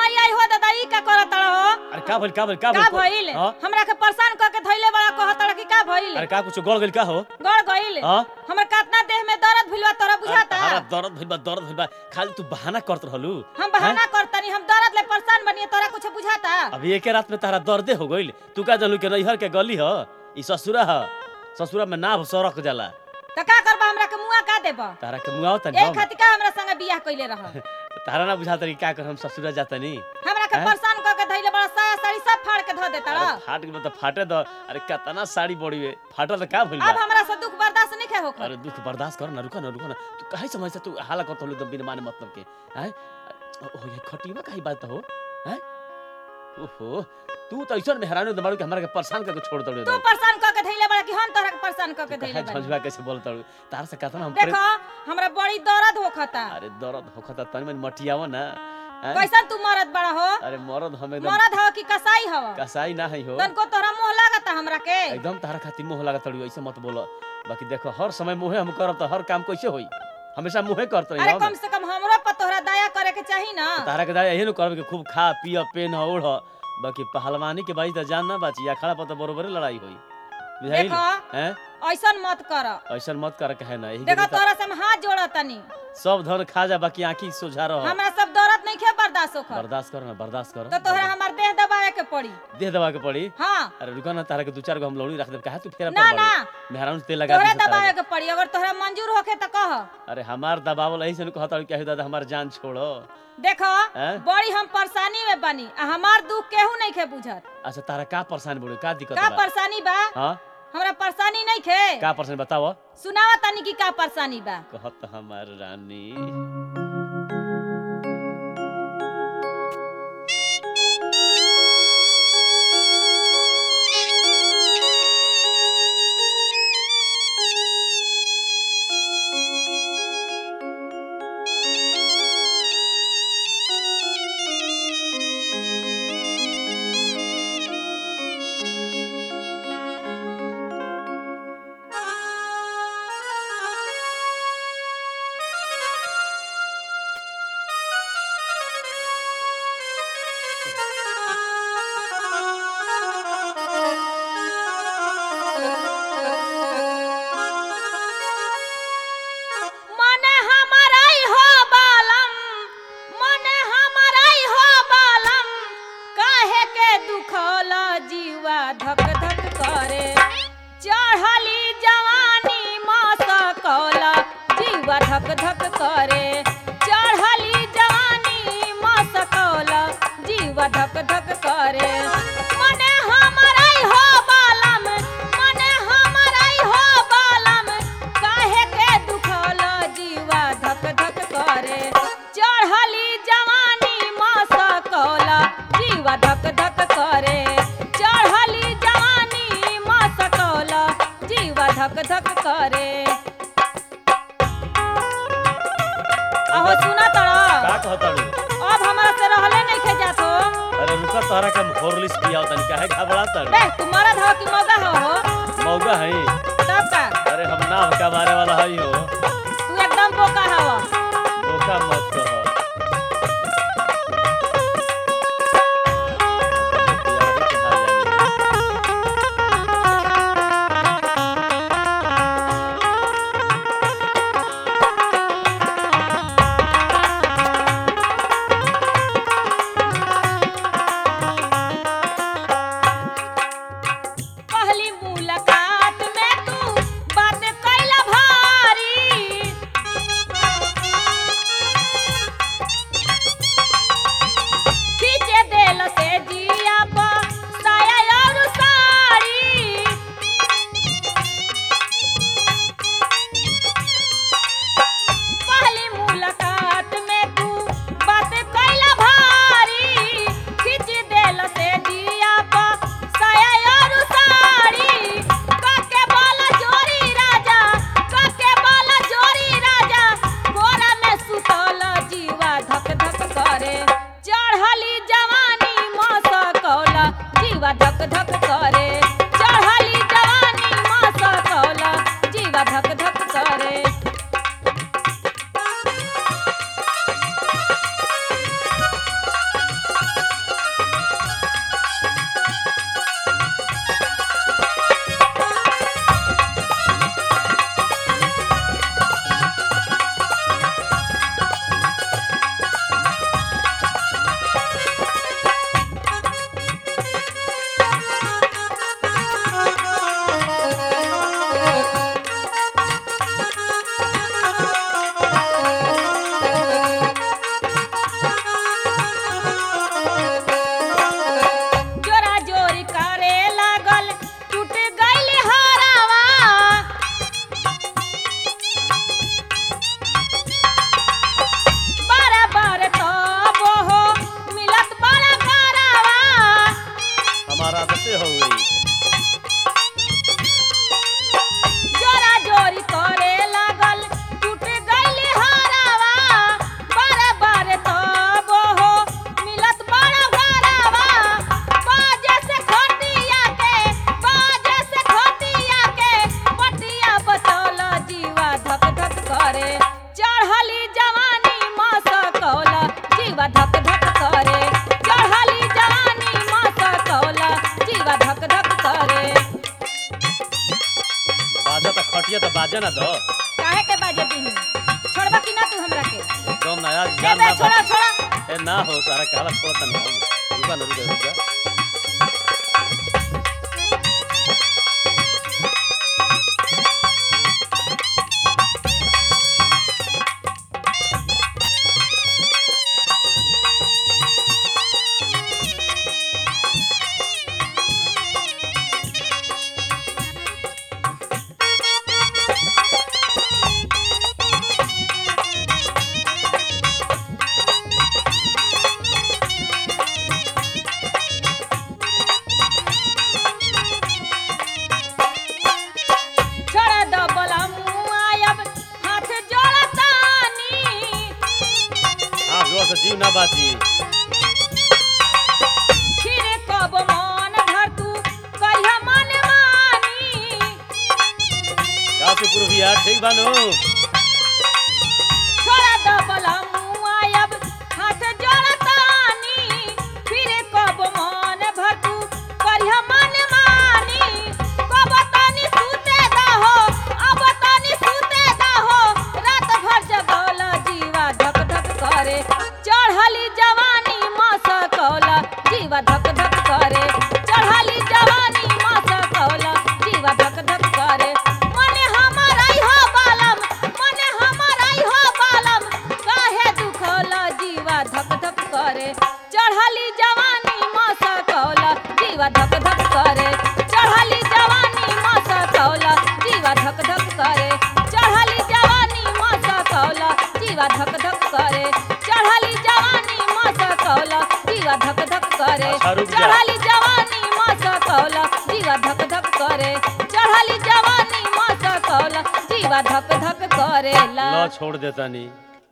आई आई हो दादा ई का करत हो अरे का भइल का भइल का का भइल हाँ? हमरा के परेशान क के धइले बड़ा कहत कि का भइल अरे का कुछ गड़ गइल का हो गड़ गइल हाँ? हमर कितना देह में दर्द भइलवा तोरा बुझाता अरे दर्द भइल बा दर्द भइल बा खाली तू बहाना करत रहलू हम बहाना करतनी हम दर्द ले परेशान बनिए तोरा कुछ बुझाता अभी एके रात में तारा दर्दे हो गइल तू का जानू के नैहर के गली ह ई ससुरा ह ससुरा में नाभ सरक जाला त का करबा हमरा के मुआ का देबा तारा के मुआव तनी ए हम खातिर का हमरा संगे बियाह कइले रह तारा ना बुझाता कि का कर हम ससुरा जातनी हमरा के हैं? परेशान क के धइले बड़ा साया साड़ी सब फाड़ के धो देता अरे फाट गइल त फाटे द अरे कितना साड़ी बड़ी वे फाटल त का भइल अब बा हमरा से दुख बर्दाश्त नहीं खे होकर अरे दुख बर्दाश्त कर ना रुका ना रुका ना तू काहे समझ से तू हाला करत हलू एकदम बिना माने मतलब के हैं ओ ये खटीवा काहे बात हो हैं ओहो तू तो ऐसा मेहरानो दबाड़ू कि हमरा के परेशान करके छोड़ दड़ू तू परेशान क के धइले बड़ा कि हम तोरा के परेशान क के धइले काहे बड़ा झंझवा कैसे बोलत हलू तार से कहता ना हम देखो हमरा बड़ी दर्द होखता अरे दर्द होखता तनी मन मटियाव ना हैं? कैसन तू मरद बड़ा हो अरे मरद हम एकदम मरद हो कि कसाई हो कसाई ना है हो तनको तोरा मोह लागता हमरा के एकदम तारा खातिर मोह लागत तड़ू ऐसे मत बोलो बाकी देखो हर समय मुहे हम करब तो हर काम कैसे होई हमेशा मुहे करत रही अरे हम कम से कम हमरो पर तोहरा दया करे के चाही ना तारा के दादा यही न करब कि खूब खा पिय पेन ओढ़ बाकी पहलवानी के बाई तो जान ना बाची अखाड़ा पर तो बरोबर लड़ाई होई बुझाइल देखो हैं ऐसन मत कर ऐसा मत कर कहे ना यही के देखो लिए तो तोरा से हम हाथ जोड़तनी सब धन खा जा बाकी आंखी सोझा रह हमरा सब दर्द नहीं खे बर्दाश्त होकर बर्दाश्त कर ना बर्दाश्त कर तो तोहरा हमार देह दबावे के पड़ी देह दबा के पड़ी हाँ अरे रुका ना तारा के दू चार गो हम लौड़ी रख देब काहे तू फेरा ना पर ना बड़ी मेहरान से तेल लगा तोहरा दी से तारा दबावे के पड़ी अगर तोहरा मंजूर होखे तो कह के। अरे हमार दबावल ऐसे न कहता कि दादा हमार जान छोड़ो देखो हैं? बड़ी हम परेशानी में बनी आ हमार दुख केहू नहीं खे बुझत अच्छा तारा का परेशान बोलो का दिक्कत का बा परेशानी बा हां हमरा परेशानी नहीं खे का परेशान बताओ सुनावा तनी की का परेशानी बा कहत हमार रानी मने हमाराई हो बालम मने हमाराई हो बालम काहे के दुखल जीवा धक धक करे चढ़ली जवानी मसकल जीवा धक धक करे चढ़ली जवानी मसकल जीवा धक धक करे मने हमाराई हो बालम मने हमाराई हो बालम काहे के दुखल जीवा धक धक करे चढ़ली जवानी मसकल जीवा धक धक करे चढ़ली जवानी मसकल जीवा धक धक करे अहो सुना तड़ा का कहताड़ू अब हमरा से रहले नहीं खे जात हो अरे रुका तोहरा के हम हॉर्लिक्स पियाओ तनी काहे घबरा ताड़ू बे तू मरद हो कि मौगा हो हो मौगा है तब का अरे हम ना का बारे वाला हई हो तू एकदम बोका हवा धोखा मत कहो पहली मुलाकात में तू बात कैला भारी बाजे ना दो काहे के बाजे दी छोड़बा कि ना तू हमरा के एकदम ना यार ए जान बे ना छोड़ा बा- छोड़ा ए ना हो तारा काला छोड़ता नहीं हम रुका ना रुका रुका छोड़ा दो बोला मुआयब हाथ जोड़तानी हां जोर से जीव ना बाची फिर कब मन धर तू कहिया मन मानी काफी पूर्व यार ठीक बानो छोड़ा दो बोला मुआयब हाथ जोड़तानी फिर कब मन भर तू कहिया मन मानी कब तनी सुते दहो अब तनी सुते दहो रात भर जगौल जीवा धक धक करे चढ़ली जवानी मसकौल जीवा धक धक करे चढ़ली जवानी मसकौल जीवा धक धक करे मने हमर आई हो बालम मने हमर आई हो बालम काहे दुखौल जीवा धक धक करे चढ़ली जवानी मसकौल जीवा धक धक करे चढ़ली जवानी मसकौल जीवा धक धक करे चढ़ली जवानी मसकौल जीवा धक धक करे चढ़ली जवानी मसकौल जीवा धक धक करे अच्छा, रुक जा। चढ़ली जवानी मसकौल जीवा धक धक करे चढ़ली जवानी मसकौल जीवा धक धक करेला लो छोड़ देता नहीं